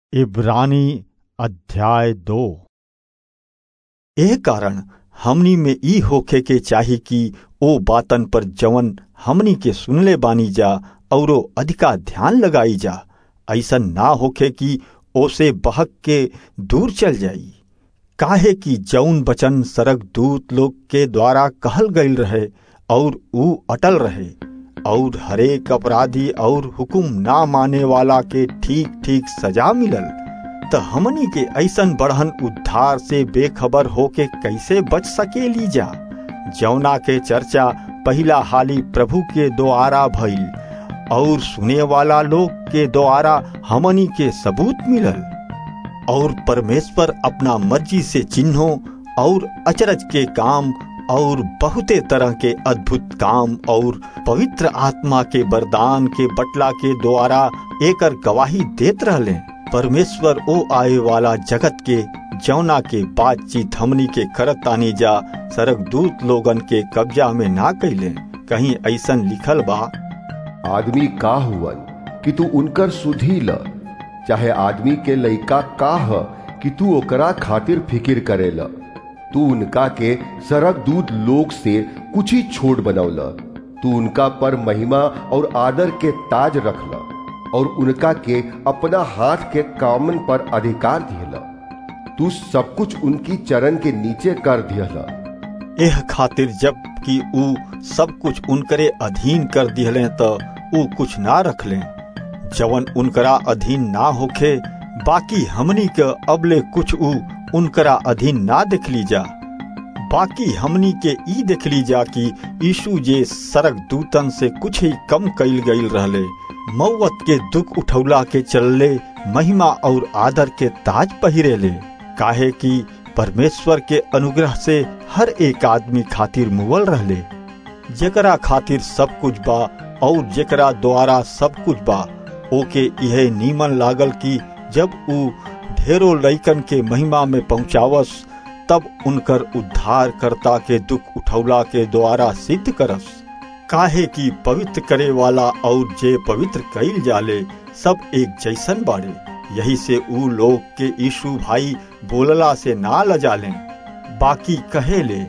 इब्रानी अध्याय दो एह कारण हमनी में ई होखे के चाही कि ओ बातन पर जवन हमनी के सुनले बानी जा औरो अधिका ध्यान लगाई जा ऐसन ना होखे कि ओसे बहक के दूर चल जाई काहे कि जौन वचन सरक दूत लोग के द्वारा कहल गईल रहे और ऊ अटल रहे और हरेक अपराधी और हुकुम ना माने वाला के ठीक ठीक सजा मिलल त हमनी के ऐसन बढ़न उद्धार से बेखबर होके कैसे बच सकेली जा जौना के चर्चा पहिला हाली प्रभु के द्वारा भइल और सुने वाला लोग के द्वारा हमनी के सबूत मिलल और परमेश्वर अपना मर्जी से चिन्हों और अचरज के काम और बहुते तरह के अद्भुत काम और पवित्र आत्मा के वरदान के बटला के द्वारा एकर गवाही देत रहले परमेश्वर ओ आए वाला जगत के जौना के बातचीत हमनी के करत तानी जा सरक दूत लोगन के कब्जा में ना कैले कहीं ऐसन लिखल बा आदमी का हुवन कि तू उनकर सुधी ल चाहे आदमी के लइका का ह कि तू ओकरा खातिर फिकिर करेला तू उनका के सरक दूत लोग से कुछ ही छोट बनौला तू उनका पर महिमा और आदर के ताज रखला और उनका के अपना हाथ के कामन पर अधिकार दिहला तू सब कुछ उनकी चरण के नीचे कर दिहला एह खातिर जब कि ऊ सब कुछ उनकरे अधीन कर दिहले त ऊ कुछ ना रखले जवन उनकरा अधीन ना होखे बाकी हमनी के अबले कुछ ऊ उनकरा अधीन ना देखली जा बाकी हमनी के ई देखली जा कि यीशु जे सरक दूतन से कुछ ही कम कईल गईल रहले मौत के दुख उठौला के चलले महिमा और आदर के ताज पहिरेले काहे कि परमेश्वर के अनुग्रह से हर एक आदमी खातिर मुवल रहले जेकरा खातिर सब कुछ बा और जेकरा द्वारा सब कुछ बा ओके यह नीमन लागल कि जब ऊ ढेरों लइकन के महिमा में पहुंचावस तब उनकर उद्धार करता के दुख उठौला के द्वारा सिद्ध करस काहे कि पवित्र करे वाला और जे पवित्र कईल जाले सब एक जैसन बाड़े यही से ऊ लोग के यीशु भाई बोलला से ना लजाले बाकी कहे ले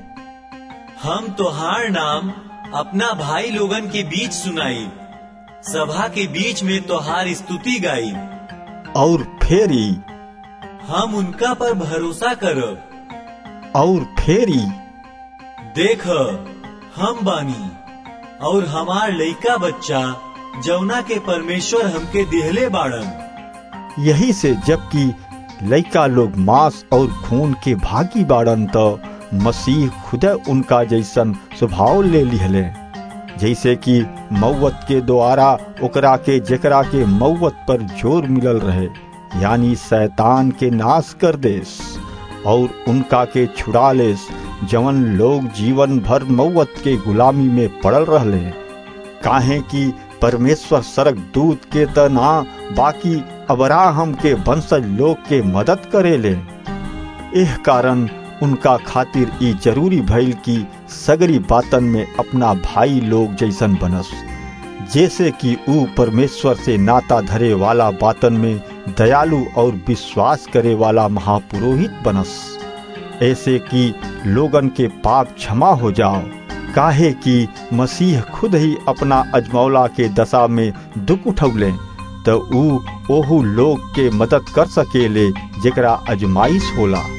हम तोहार नाम अपना भाई लोगन के बीच सुनाई सभा के बीच में तोहार स्तुति गाई और फेरी हम उनका पर भरोसा करब और फेरी देख हम बानी और हमार लइका बच्चा जौना के परमेश्वर हमके दिहले बाड़न यही से जबकि लइका लोग मांस और खून के भागी बाड़न तो मसीह खुद उनका जैसन स्वभाव ले लिहले जैसे कि मौत के द्वारा ओकरा के जेकरा के मौत पर जोर मिलल रहे यानी शैतान के नाश कर देस और उनका के छुड़ा लेस जवन लोग जीवन भर मौत के गुलामी में पड़ल रहले काहे कि परमेश्वर सरक दूत के त ना बाकी अबराहम के वंशज लोग के मदद करेले एह कारण उनका खातिर ई जरूरी भइल कि सगरी बातन में अपना भाई लोग जैसन बनस जैसे कि ऊ परमेश्वर से नाता धरे वाला बातन में दयालु और विश्वास करे वाला महापुरोहित बनस ऐसे कि लोगन के पाप क्षमा हो जाओ काहे कि मसीह खुद ही अपना अजमौला के दशा में दुख उठौले तो ऊ ओहू लोग के मदद कर सकेले जेकरा अजमाइश होला